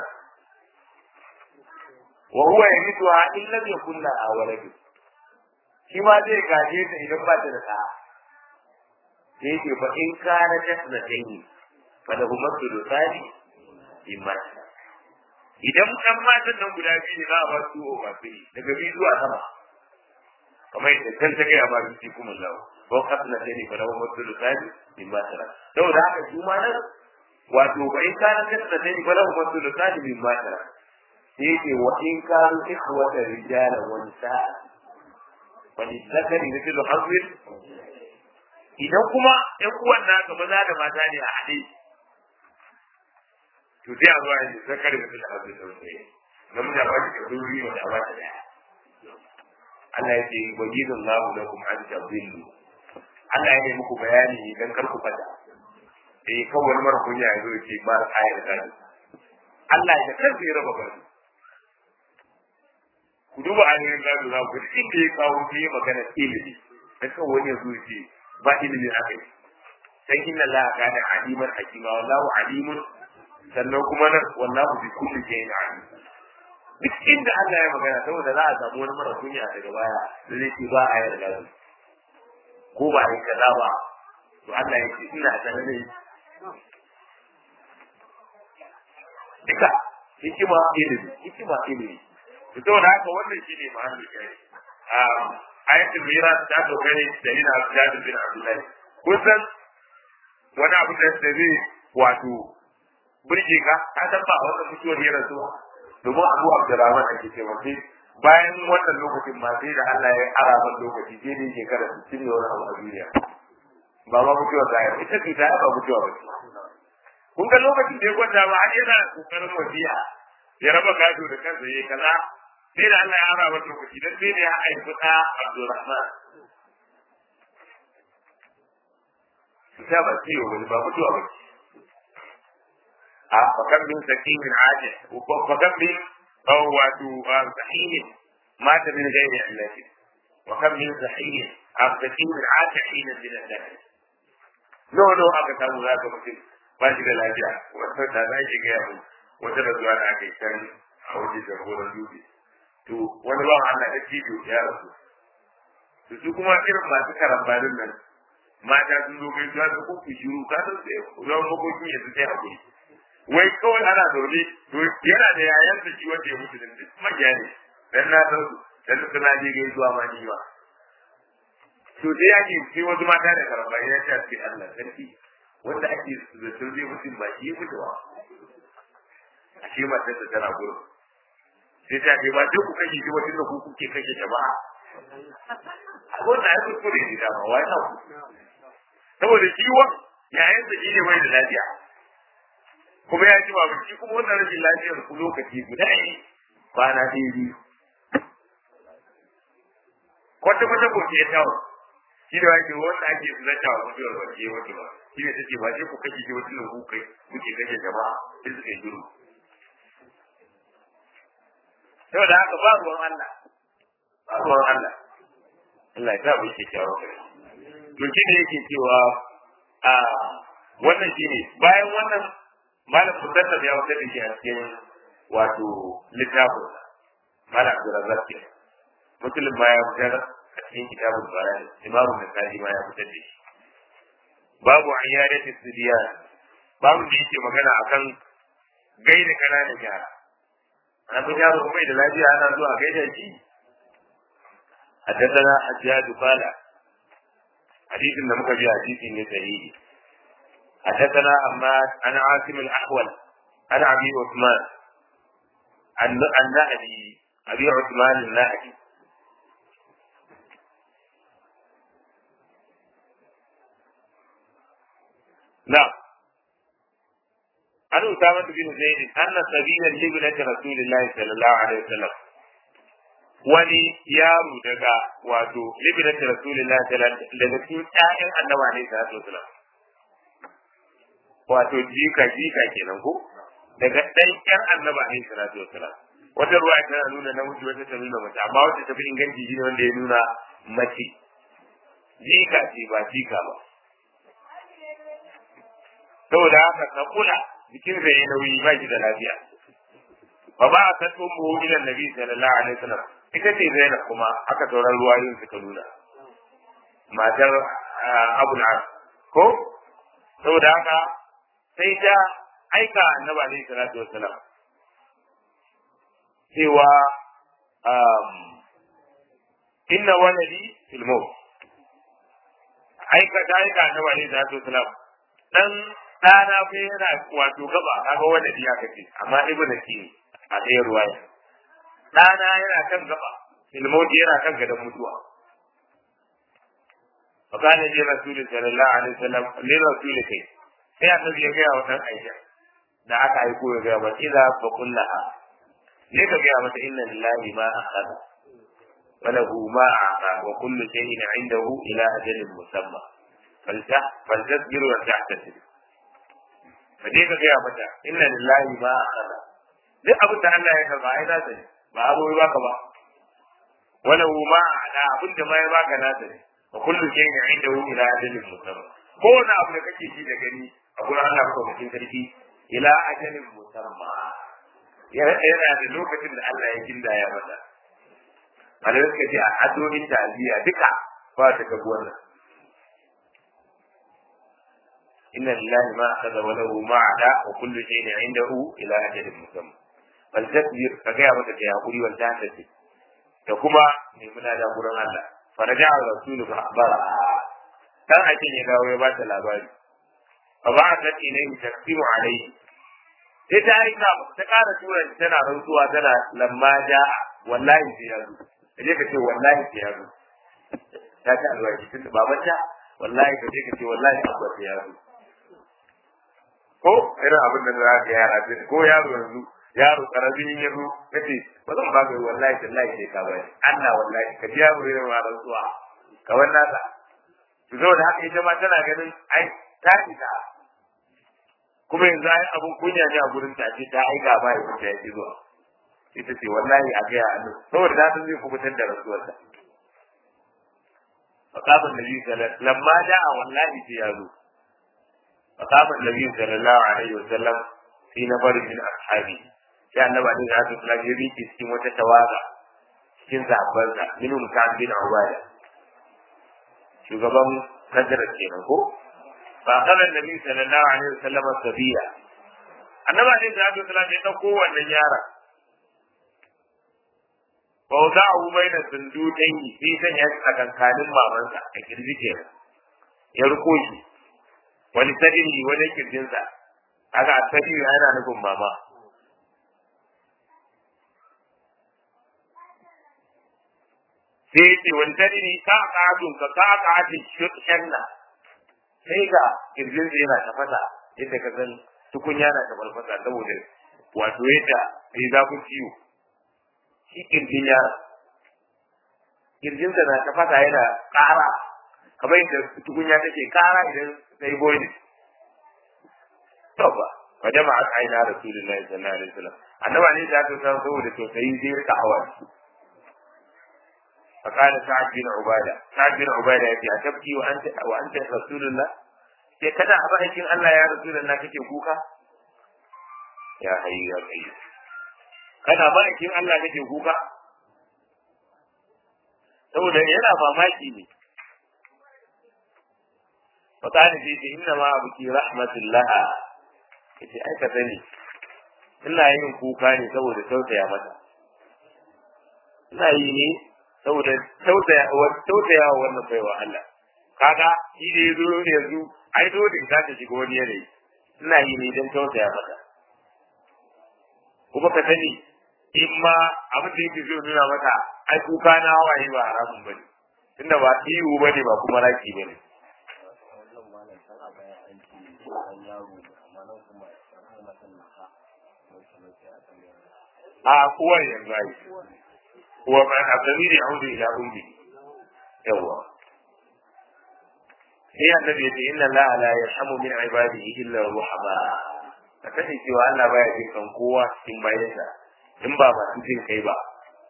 wa huwa yamithuha in lam yakun laha walad shi ma zai gaje ta idan ba ta da ɗa sai yake fa in kana tasnatayn fa lahu masdu thani in mata idan ɗan matan nan guda biyu ne za a ba su o ba su daga biyu zuwa sama kamar yadda can ta gaya ma bisi kuma lawo ko kasna sai ne fa lahu masdu thani in mata saboda haka su ma nan wato ba in kana kasna sai ne fa lahu masdu thani in mata sai ce wa in kanu ikhwata rijalan wa nisaa wa lisakari mithlu hazwin idan kuma ƴan uwan naka maza da mata ne a haɗe to sai a zo a yi zakari mithlu hazwin da sai na mu da ba shi da duri wa da ba shi da Allah ya ce wajidun lahu lakum an tadillu Allah ya yi muku bayani dan kar ku fada eh kawai mara kunya ya zo ya ce ba ayar gado Allah ya kansa ya raba gado ku duba ainihin gado za ku duk inda ya kawo shi ya magana ilimi dan kan wani ya zo ce ba ilimi aka yi sai inna Allah kana aliman hakima wallahu alimun sannan kuma nan wallahu bi kulli shay'in alim duk inda Allah ya magana saboda za a samu wani mara kunya daga baya da zai ce ba a yi gado ko ba a yi kaza ba to Allah ya ce ina sanar da duka hikima ilimi hikima ilimi to saboda haka wannan shine mahallin kai a ayatul miras ta dogare da ina Abdul bin Abdullahi kusan wani abu da zai wato burge ka ka san ba wannan mutuwar ya rasu domin Abu Abdurrahman ake cewa sai bayan wannan lokacin ma sai da Allah ya ara ban lokaci sai dai shekara 60 ne wani abu a duniya ba ma mutuwar da ya ita ce ta ba mutuwa ba kun ga lokacin da ya kwanta ba har yana kokarin wasiya ya raba gado da kansa yayi kaza sai da Allah ya ara masa lokaci dan sai da ya haifi da Abdulrahman ta ba ciwo wani ba mutuwa ba a fakan min sakimin ajin fakan min aw wato sahihin mata min ghairi illati wa kam min sahihin a sakimin ajin min al-dahr no no aka samu zaka mutum ba shi da lafiya wata da za ki ga yau wata da zuwa da aka yi can a wajen jagoran dubi to wani bawan Allah da cibiyo ya rasu to su kuma irin masu karambanin nan mata sun zo kai zuwa da kuku shiru ka san sai ruwan makokin ya su sai hakuri wai kawai ana zaune to yana da yayan da shi wanda ya mutu da duk magiya ne dan na san su dan su na je gaisuwa ma ni ba to sai yake sai wasu mata da karambani ya ce sai Allah sarki wanda ake zaton zai mutum ba shi mutuwa a ce matar da tana gurin sai ta ce ba duk ku kashe shi wata da ku kuke kashe jama'a wannan ya kuskure ne dama wai na ku saboda ciwon yayin da shi ne bai da lafiya kuma ya ji babu shi kuma wannan rashin lafiyar ku lokaci guda ne kwana ɗaya biyu kwata kwata ko ke tawo shi da wake wanda ake zanta wa mutuwar wace wata ba shi ne take ba sai ku kashe shi wata ku kai kuke kashe jama'a sai suka yi shiru saboda haka ba ruwan Allah ba ruwan Allah Allah ya sa mu ke kyawu to shi ne yake cewa a wannan shi ne bayan wannan malam musaddad ya wuce da shi a cikin wato littafin malam Abdurrazzaq ke musulun ma ya fitar a cikin kitabun bayan imamu Nasa'i ma ya fitar da shi babu ayyadati sidiya babu da yake magana akan gaida kananan yara an fi yaro kuma da lafiya ana zuwa gaida shi حدثنا حجاج قال حديث لم يكن حديث صحيح حدثنا عماد عن عاصم الاحول عن ابي عثمان عن عن نهدي ابي عثمان النهدي نعم عن أسامة بن زيد أن سبيل لابنة رسول الله صلى الله عليه وسلم wani yaro daga wato libinati rasulillah daga cikin ƴaƴan annabi alaihi salatu wasalam wato jika jika kenan ko daga ɗan ƴan annabi alaihi salatu wasalam wata ruwa tana nuna namiji wata ta nuna mace amma wata ta fi inganci shi ne wanda ya nuna mace jika ce ba jika ba saboda haka ka kula jikin sa ya nauyi ba shi da lafiya fa ba a san ummu ila nabi sallallahu alaihi wasallam ita ce Zainab kuma aka sauran ruwayoyin suka nuna matar Abu al ko saboda haka sai ta aika annabi alaihi salatu wassalam cewa inna waladi fil maut aika ta aika annabi alaihi salatu wassalam dan ɗana fa yana wato gaba kaga waladi ya kace amma ibnu ne a ɗaya ruwaya ɗana yana kan gaba ilmauti yana kan gadon mutuwa fakana ji rasulun sallallahu alaihi wasallam ne rasulun kai sai annabi ya gaya wa ɗan aisha da aka aiko ya gaya wa idza fa kullaha ne ka gaya mata inna lillahi ma akhadha wa lahu ma aata wa kullu shay'in 'indahu ila ajalin musamma faltasbir wa tahtasib fa dai ka gaya mata inna lillahi ma akhadha duk abin da Allah ya karba ai nasa ne ba abu ya baka ba wala ma ala abin da ma ya baka nasa ne wa kullu shay'in indahu ila ajalin musamma ko wani abu da kake shi da gani a gurin Allah ko mutum sarki ila ajalin musamma yana da lokacin da Allah ya gindaya masa malamai suka ce a addu'o'in ta'aziyya duka ba ta gabu wannan inna lillahi ma akhadha wa lahu ma ada wa kullu shay'in indahu ila ajalin musamma bal tasbir ka ga mata ta hakuri wal tahtasib da kuma ne muna da gurin Allah faraja rasulu fa akhbara dan akin ya dawo ya ba ta labari fa ba ta ilayhi taqsimu alayhi sai ta aika ta kara tura tana rantsuwa tana lamma ja wallahi sai ya zo kaje ka ce wallahi sai ya zo ta ta alwaji tun da babanta wallahi ka je ka ce wallahi abba sai ya zo ko irin abin da za ka yara ko yaro yanzu yaro karamin ya zo kace ba zan ba kai wallahi tallahi sai ka bari Allah wallahi ka ji yaro irin ma rantsuwa ka wannan sa to saboda haka ita ma tana ganin ai ta ita kuma yanzu ai abun kunya ne a gurin ta ce ta aika ba ya ta yi zuwa ita ce wallahi a gaya annu saboda ta san zai kubutar da rasuwarta فقام النبي صلى الله عليه وسلم لما جاء والله في يازو فقام النبي صلى الله عليه وسلم في نفر من أصحابه sai annabi alaihi salatu wasallam ya rike cikin wata tawaga cikin sahabbansa minhum ka'ab bin ubada shugaban kadar kenan ko fa kana annabi sallallahu alaihi wasallam sabiya annabi alaihi salatu wasallam ya dauko wannan yaron fa wada'u baina sundutain sai sanya shi a kankanin mamansa a kirji kenan ya riko shi wani sadiri wani kirjinsa aka sadiri yana nufin mama sai ya ce wani tani ne ka ƙa'atun ka ka ƙa'atun shanna sai ga kirjin yana tafasa yadda ka san tukunya na tafasa saboda wato yadda sai zafin ciwo shi kirjin yara kirjinsa na tafasa yana ƙara kamar yadda tukunya take ƙara idan sai boiling to ba wa jama'a aina rasulullahi sallallahu alaihi wasallam annaba ne da ta san saboda tausayi sai rika hawa فقال سعد بن عبادة سعد بن عبادة يأتي أتبكي وأنت وأنت رسول الله sai kada a bakin Allah ya rasu da kake kuka ya hayyu ya qayyu kana bakin Allah kake kuka saboda yana mamaki ne fakani sai ce inna ma abuki rahmatullah yace ai ka sani ina yin kuka ne saboda tausaya mata ina yi ne saboda tausaya tausaya wannan baiwa Allah kaga shi da yazo yanzu ai dole za ta shiga wani yanayi ina yi ne don tausaya mata kuma ka sani in ma abin da yake zai nuna mata ai kuka na hawaye ba haramun bane tunda ba ihu bane ba kuma raki bane a kuwa yanzu ai kuwa ma a zamiri audu ila ummi yawa sai annabi ya ce inna allaha la yarhamu min ibadihi illa ruhama ka sani cewa Allah baya jin kan kowa cikin bayansa in ba masu jin kai ba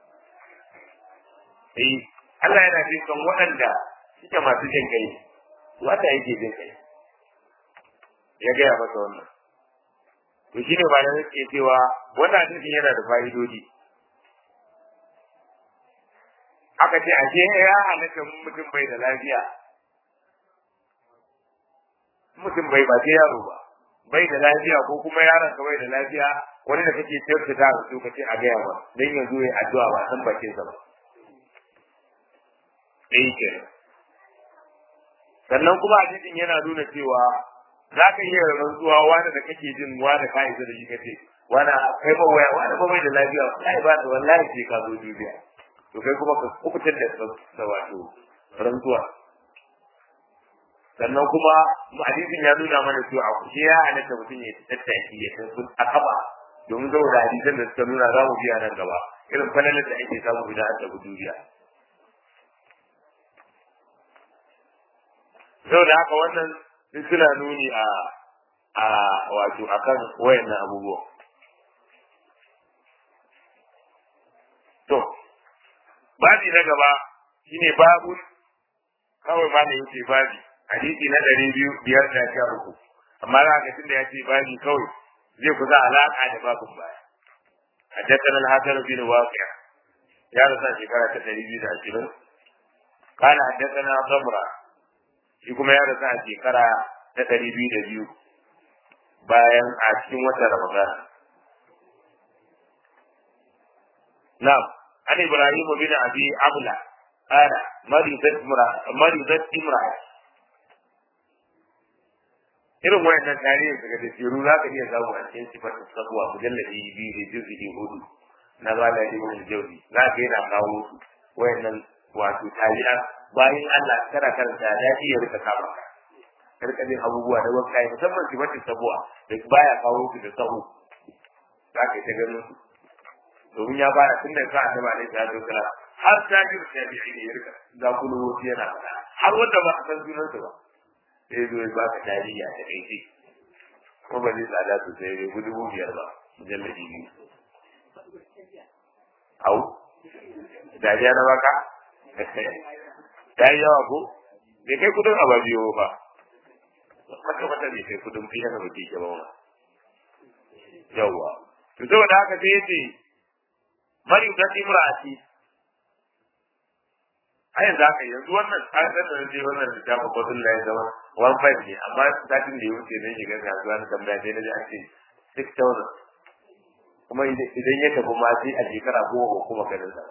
eh Allah yana jin kan waɗanda suke masu jin kai wata yake jin kai ya gaya masa wannan to shine ba da nake cewa wannan hadisin yana da fa'idodi aka ce ashe ya halatta mutum bai da lafiya mutum bai ba sai yaro ba bai da lafiya ko kuma yaron ka bai da lafiya wani da kake kyautata da su kace a gaya ba dan yanzu ya addu'a ba san bakin sa ba eh ke sannan kuma hadisin yana nuna cewa za ka iya rantsuwa wani da kake jin wani ka isa da shi kace wani kai ba waya wani ba bai da lafiya wallahi ba da wallahi sai ka zo dubiya to kai kuma ka kubutar da wato rantsuwa sannan kuma hadisin ya nuna mana cewa a kushe ya halatta mutum ya tattaki ya tafi a kaba domin saboda hadisan da suka nuna za mu biya nan gaba irin falalar da ake samu idan an tafi duniya saboda haka wannan duk suna nuni a a wato akan wayannan abubuwa to babi na gaba shine babu kawai ma ne yake babi hadisi na ɗari biyu biyar da sha uku amma za ka tunda ya ce babi kawai zai kusa alaƙa da babin baya حدثنا الحسن بن واقع يا رسول شكرا تدريبي da ashirin قال حدثنا ضمرة shi kuma ya rasu a shekara ta ɗari biyu da biyu bayan a cikin watan Ramadan. Na'am, an Ibrahim bin Abi Abla, ana marizat imra irin wayannan tarihin daga da shiru za ka iya samu a cikin sifar sabuwa mujalladi biyu da juzu'i hudu na bala ibn jawzi za ka yana kawo wayannan wato tariha bayan Allah kana karanta da iya rika kama ka rika jin abubuwa da wanka musamman sifar sabuwa da baya kawo su da sahu za ka ta ganin su domin ya fara tun da ka annaba ne ta zo kala har ta ji tabi'i ne ya rika za ku lokaci yana har wanda ba a san sunansa ba sai zo ya baka tarihi a takaice ko ba zai tsada sosai bai gudu biyar ba mujalladi biyu au dariya na baka ya yi yawa ko bai kai kudin ababiyo ba maka mata bai kai kudin fiye da mutum ke ba ma yawwa to saboda haka sai ya ce mari ta imra'ati a yanzu haka yanzu wannan tsarin da zai wannan littafin batun da ya zama one five ne amma satin da ya wuce zai shiga kasuwa na tambaya sai na ji an ce six thousand kuma idan ya tafi ma sai a shekara goma kuma ganin sa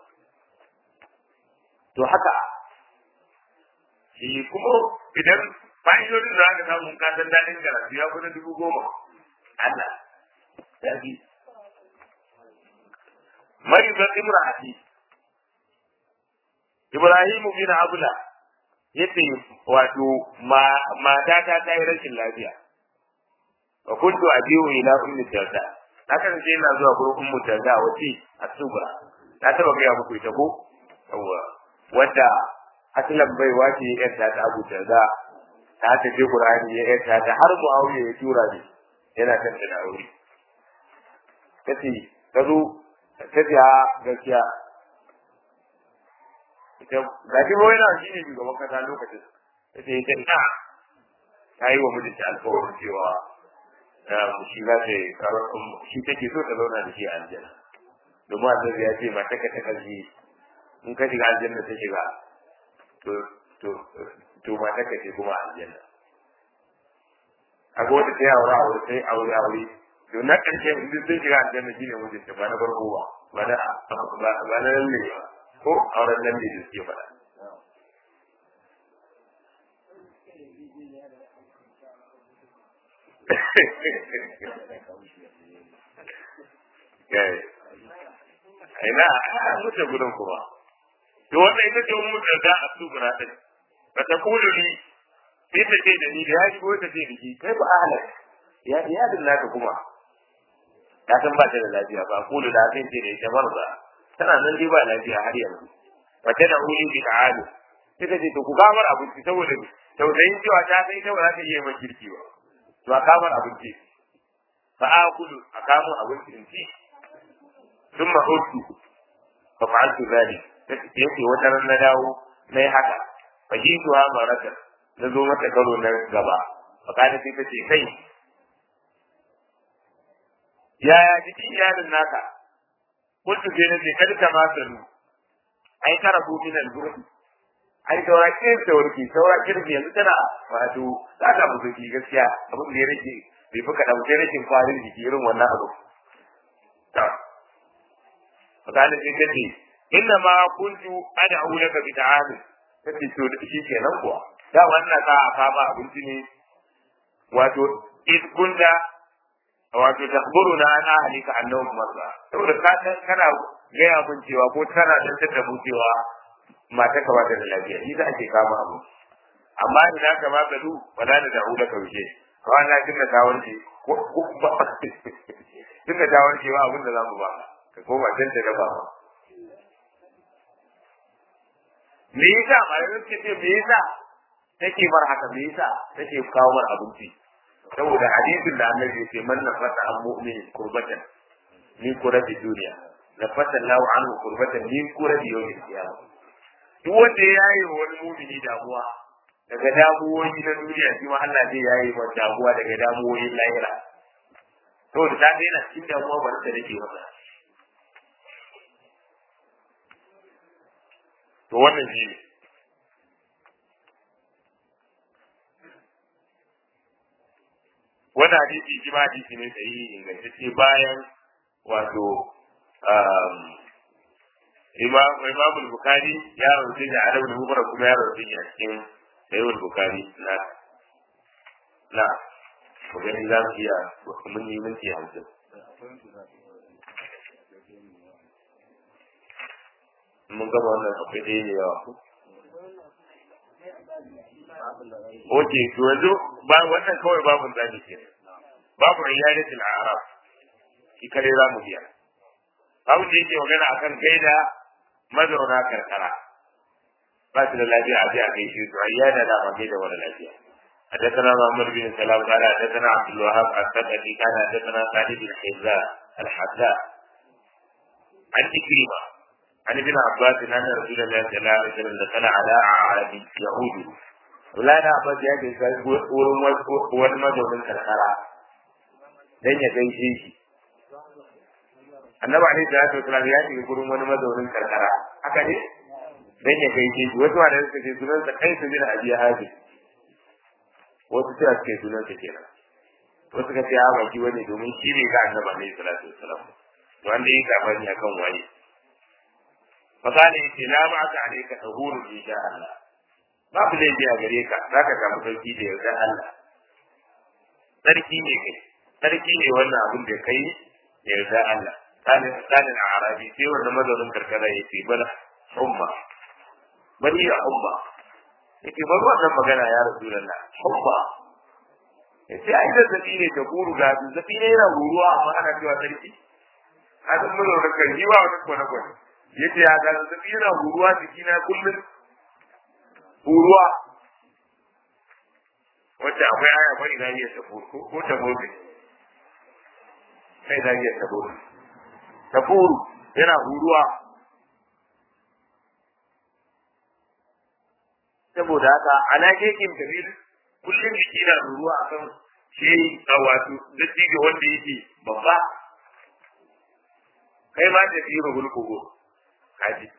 to haka shi kuma idan fa'idodin da aka samu ka san daɗin karatu ya kuna dubu goma Allah ya bi maribar imra'ati Ibrahim bin Abula yace wato mata ta ta yi rashin lafiya wa kuntu abiyu ila ummi darda haka ne ina zuwa gurin ummu darda wace asubra na taba ga muku ita ko yawa wadda aslan bai wace yar ta ta abu darda ta ta je qur'ani ya yar ta har muawiya ya tura ni yana kan da aure kace kazo kace a gaskiya ita ga shi wai na shi ne shugaban kasa lokacin kace ita ina ta yi wa mijinta alƙawarin cewa shi za ta yi shi take so ta zauna da shi a aljanna domin annabi ya ce mata ka ta kalli in ka shiga aljanna ta shiga to to to mata ka ce kuma aljanna akwai wata ta yi aure aure sai aure aure to na ƙarshe in sun shiga aljanna shine mijinta ba na farko ba ba na ba na lalle ba ko auren lalle da suke faɗa ina a wuce gudun kuma to wannan ita ce mun da a sugura din ba ta kulu ni sai ta ce da ni da ya shigo ta ce da ki kai ba ahlan ya iyalin naka kuma ya san ba ta da lafiya ba kulu da sai ce da ita barza tana nan dai ba lafiya har yanzu ba ta da uli bi ta'alu sai ta ce to ku gamar abinci saboda tausayin cewa ta sai ta ba za ta iya mai kirki ba to a kamar abinci fa akulu a kamar abinci in ci ثم عدت ففعلت ذلك yake wata ran na dawo na yi haka fahimtuwa marata na zo mata karo na gaba fakada sai ta ce kai yaya jikin iyalin naka kuntu sai na ce kada ka ma sanu ai kara ku min al-gurbi ai saura kin saurki saura kirbi yanzu tana wato za ta musu gaskiya abin da ya rage bai fi kaɗan sai rashin kwarin jiki irin wannan abu فقال sai kace inna ma kuntu ad'u laka bi ta'am kace to da shi kenan kuwa da wannan ka a fama abinci ne wato id kunta wato takhburuna an ahlika annahum marra saboda ka san kana gaya mun cewa ko kana dan tada mu cewa mata ka bata da lafiya shi za ake kama abu amma idan ka ba gadu wala da da'u laka wuce kawai na kinga ta warke ko ba kinga ta warke ba abin da za mu ba ka koma can ta gaba ba. Me yasa malamin suke ce me yasa take bar haka me yasa take kawo mar abinci saboda hadisin da annabi yake man nafasa an mu'min kurbatan min kurabi duniya nafasa lahu anhu kurbatan min kurabi yawmin qiyamah duk wanda ya yaye wani mu'mini damuwa daga damuwoyi na duniya shi ma Allah zai yaye wa damuwa daga damuwoyin lahira saboda ta daina cikin damuwa ba ta dake masa to wannan shi ne wannan hadisi shi ma hadisi ne da yi ingantacce bayan wato imam bukari ya rauce da adab da mubara kuma ya rauce a cikin sayyid bukari na na ku gani za mu iya mun yi minti hamsin mun gaba wannan akwai ɗaya ne yawa Oke, to yanzu ba wannan kawai babun zaɓi ke babu riyadatul arab shi kare za mu biya babu da yake magana akan gaida mazauna karkara ba su da lafiya a je a gaishe su ayyada da ma gaida wani lafiya حدثنا محمد بن سلام قال حدثنا عبد الوهاب الثقفي قال حدثنا خالد بن حذاء الحذاء عن إكرمة عن ابن عباس ان رسول الله صلى الله عليه وسلم دخل على اعراب يهود ولا na abbas ya ke sai wurin wani mazaunin karkara dan ya gaishe shi annabi alaihi salatu wasallam ya shiga gurin wani mazaunin karkara haka ne dan ya gaishe shi wasu ma da suka ce sunan sa kai su bin abi hazi wasu sai suke sunan sa kenan wasu ka ce a baki wani domin shi ne ga annabi alaihi salatu wasallam to wanda yi gabani akan waye فقال إنت لا معك عليك ظهور إن شاء الله ما في لي بيها غريكا ذاك كان مسوكي دي يوزا الله تركي ne kai sarki ne wannan abin da kai ya yarda Allah kana kana arabi sai wannan mazaunin karkara ya ce bala umma bani ya umma yake bar wannan magana ya rasulullah umma yace ai da zabi ne ta guru ga zabi ne yana ruruwa amma ana cewa sarki hadin mun da kai yi wa wani kwana kwana yace ya ga zabi yana ruruwa jikina kullum ruruwa wacce akwai aya bari na iya tabo ko ko tabo ne sai da iya tabo tabo yana ruruwa saboda haka ana kekin kabir kullum jiki na ruruwa a kan shi a wato dattijo wanda yake babba kai ma da fiye rubul kogo kaji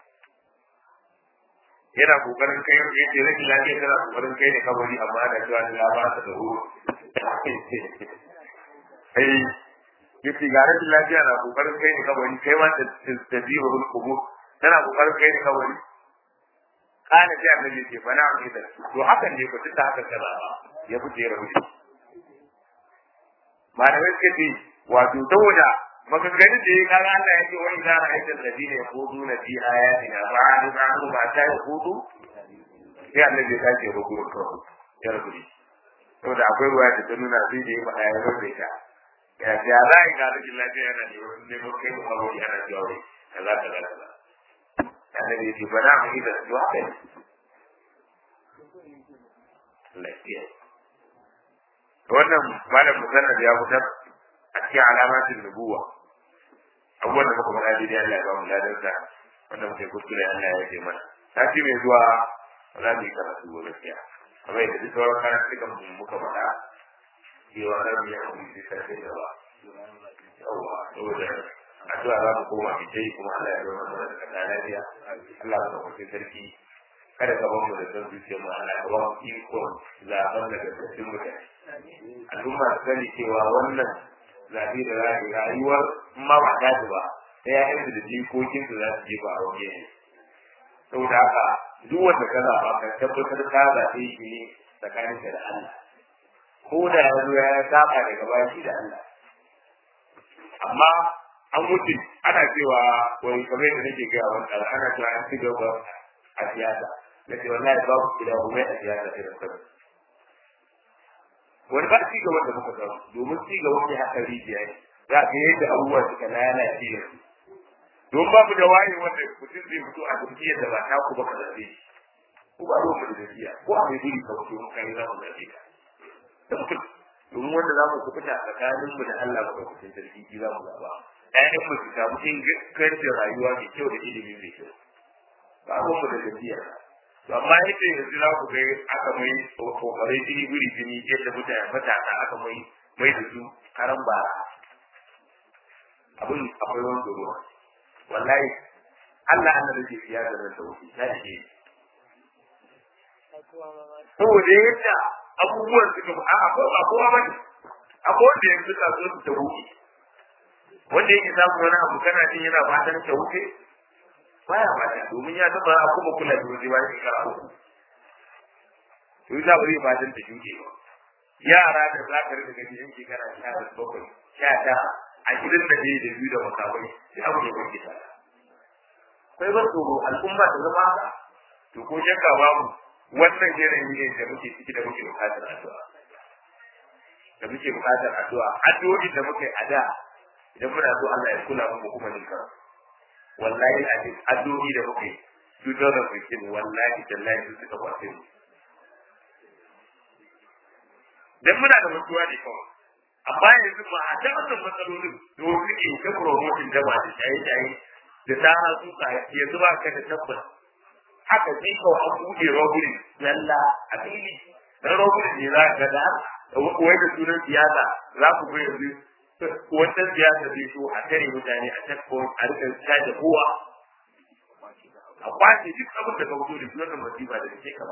yana kokarin kai ya ce rashin lafiya tana kokarin kai ne kabari amma ana cewa ni ba ta da horo ai yace ga rashin lafiya na kokarin kai ne kabari kai ma da da fiye rubul kogo tana kokarin kai ne kabari kana sai annabi ce fa na'am idan to hakan ne ko tunda hakan kaza ya fice ya rubuce malamai suka ce wato saboda maganganun da ya kaga Allah ya ce wa idza ra'aita alladhina yaquduna fi ayatina fa'arid anhum ma ta yaqudu sai annabi ya ce rubu ko ya rubuce saboda akwai ruwa da ta nuna sai da ya faɗa ya rubuce ta ya ce ya za ga rikin lafiya yana ne ne mun kai mu hawo yana cewa kaza kaza kaza annabi ya ce ba na mu da su haka ne lafiya wannan malam musannad ya fitar a cikin alamatin nubuwa abubuwan da muka faɗa daidai Allah ya ba mu ladarsa wanda muke kuskure Allah ya ce mana sati mai zuwa za mu yi karatu ba gaskiya kamar yadda duk sauran karan cikin muka faɗa cewa za mu yi hakuri sai sai da ba yawwa saboda addu'a za mu koma mu yi kuma Allah ya zama mana da lafiya Allah ya sauke sarki kada ka bamu da san zuciyar mu Allah ya ba mu iko zaben da gaskacin mutane al'umma su sani cewa wannan zabi da rayuwar ma ba ta ba sai ya yanzu da jikokin su za su je ba a waje ne saboda haka duk wanda ka zaɓa ka tabbatar ka zaɓe shi ne tsakaninka da Allah ko da ya zo ya saba daga baki da Allah amma an mutu ana cewa wai kamar da nake gaya wani ɗan ana cewa an ci gaba a siyasa na ce wallahi babu gida kuma a siyasa sai da sabu wani ba ci gaba da muka samu domin ci gaba ne haka rijiya ne za ka yadda abubuwa suka lalace yanzu don babu da waye wanda mutum zai fito a jam'iyyar da ba ta ku ba ka zaɓe ko ba ruwan mu da jam'iyya ko a mai guri ka fito mun kai za mu zaɓe ka domin wanda za mu kuɓuta tsakaninmu da Allah ba ka kuɗin sarki za mu zaɓa ƴaƴan mu su samu ingancin rayuwa mai kyau da ilimi mai kyau ba abin mu da tafiya to amma yadda yanzu za ku ga aka mai kokarai jini guri jini yadda mutane matasa aka mai mai da su karan bara abin akwai wani tsoro wallahi Allah Allah da ke fiya da nan sauki ta ce saboda yadda abubuwan suka a akwai ba kowa bane akwai wanda yanzu ka so su ta wuce wanda yake samu wani abu kana jin yana fatan ta wuce baya fata domin ya taba kuma kula da wuce bayan shekara uku to yi zaɓa zai fatan ta shuke ba yara da za ka rika gani yan shekara sha bakwai sha tara a gidan da ne da biyu da makamai sai abu ya kwanke ta kai ba tsoro al'umma ta zama haka to ko shakka babu wannan yanayi ne da muke ciki da muke bukatar addu'a da muke bukatar addu'a addu'o'i da muke a da idan muna so Allah ya kula mu kuma nika wallahi a cikin addu'o'i da muke su da da muke wallahi tallahi su suka kwace mu dan muna da mutuwa ne kawai amma yanzu ba a ta wannan matsalolin da wasu ke ta promotion da ba da shaye-shaye da tara su ka yanzu ba ka da tabbas haka sai kawai an buɗe robbery lalla a fili dan robbery ne za ka da wai da sunan siyasa za ku ga yanzu wannan siyasa zai so a tare mutane a checkpoint a rika caje kowa a kwace duk abin da ka fito da shi wannan masifa da take kama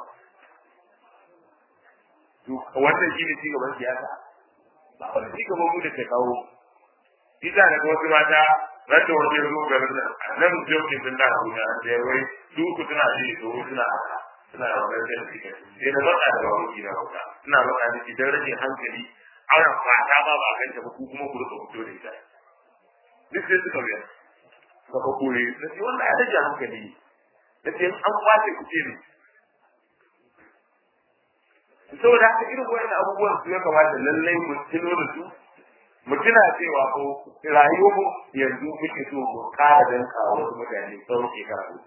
to wannan shi ne ci gaban siyasa ba wani ci gaban mu da ke kawo Isa da wasu mata ranta wajen zo garin nan nan jokin sun da su da ya wai su ku suna ji to suna suna da wani da suke sai da baka da wani gida kuka suna baka da idan rage hankali ana fata ba ba kanta ba ku kuma ku rika fito da ita duk sai suka biya suka kore da shi wannan ya rage hankali da ce an kwace ku ce ne saboda haka irin wani abubuwan su ya kamata lallai mu tuno da su mu tuna cewa ko rayuwar mu yanzu muke so mu kara danka wasu mutane tsawon shekaru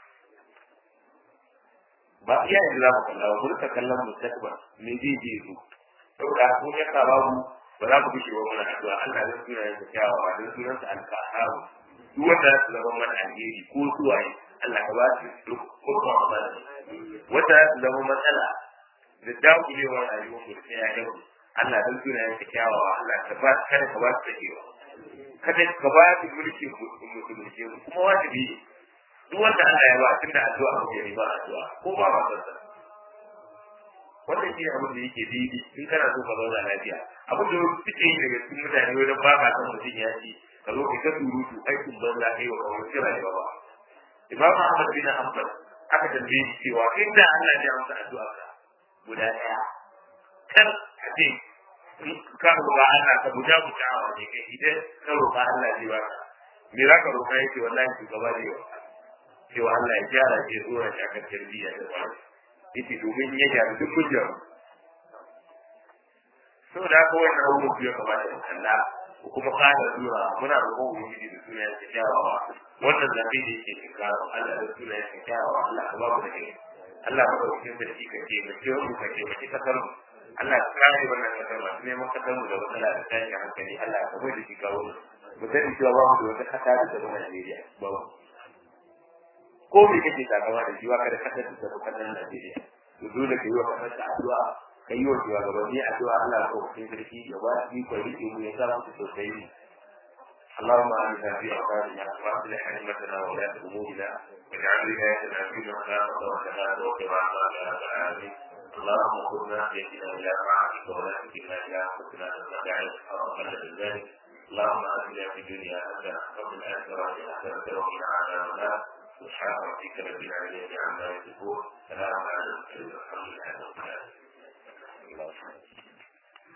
ba iya yanzu za mu kalla ba mu rika kallon mustaqbal me zai je su saboda kun ya ka babu ba za ku bishe wa mana addu'a Allah zai tura yanka kyawawa don sunansa alkaharu duk wanda za su zama mana alheri ko suwaye Allah ka ba su kuma ba da wanda za su zama matsala da dakulewar rayuwar mu da ya yau Allah dan tura yanka kyawawa Allah ka ba kada ka ba su takewa kada ka ba su mulki musulunci kuma wajibi duk wanda Allah ya ba tunda addu'a ko ya ba addu'a ko ba ba sa wannan shi abin da yake daidai in kana so ka zauna lafiya abin da suke yi daga cikin mutane wajen ba ka san mutum ya ci ka zo ka surutu aikin banza kai wa kawai kira ne ba Imam Ahmad bin Hanbal aka tambaye shi cewa inda Allah ya amsa addu'a ka guda ɗaya kar a ce ka roƙa Allah ka buja buja wa ne kai idan ka roƙa Allah zai baka me za ka roƙa yake wallahi shugaba zai wa cewa Allah ya gyara ke tsoron shi akan tarbiyya da tsari yace domin ya gyara duk hujjar saboda haka wannan abubuwan ya kamata mu kalla ko kuma kada sura muna roƙon ubangiji da suna ya kyawawa wannan zafi da yake shinkara Allah da suna ya kyawawa Allah ka ba mu da kai Allah ka ba mu da shi ka ce mu ce mu ka ce mu ci kasar mu Allah ka kare wannan kasar masu neman kasar mu da matsala da tashin hankali Allah ka bai da shi kawo mu mu sani cewa ba mu da wata kasa da ta zama Najeriya ba mu ko me kake takama da shi wa kada kasar da ta kasar Najeriya to dole ka yi wa kasar ta addu'a ka yi wa shugabanni addu'a Allah ko kai sarki ya ba shi ko rike mu ya sa mu sosai اللهم آمنا في أوطاننا وأصلح أئمتنا وولاة أمورنا واجعل ولايتنا في من خافك وتهاب وقنا عذاب يا رب العالمين اللهم خذنا بيدنا إلى طاعتك ولا تكلنا إلى أنفسنا تستطيع أرحم من ذلك اللهم آتنا في الدنيا حسنة وفي الآخرة حسنة وقنا عذاب النار سبحان ربك رب العالمين عما يصفون سلام على المرسلين والحمد لله رب العالمين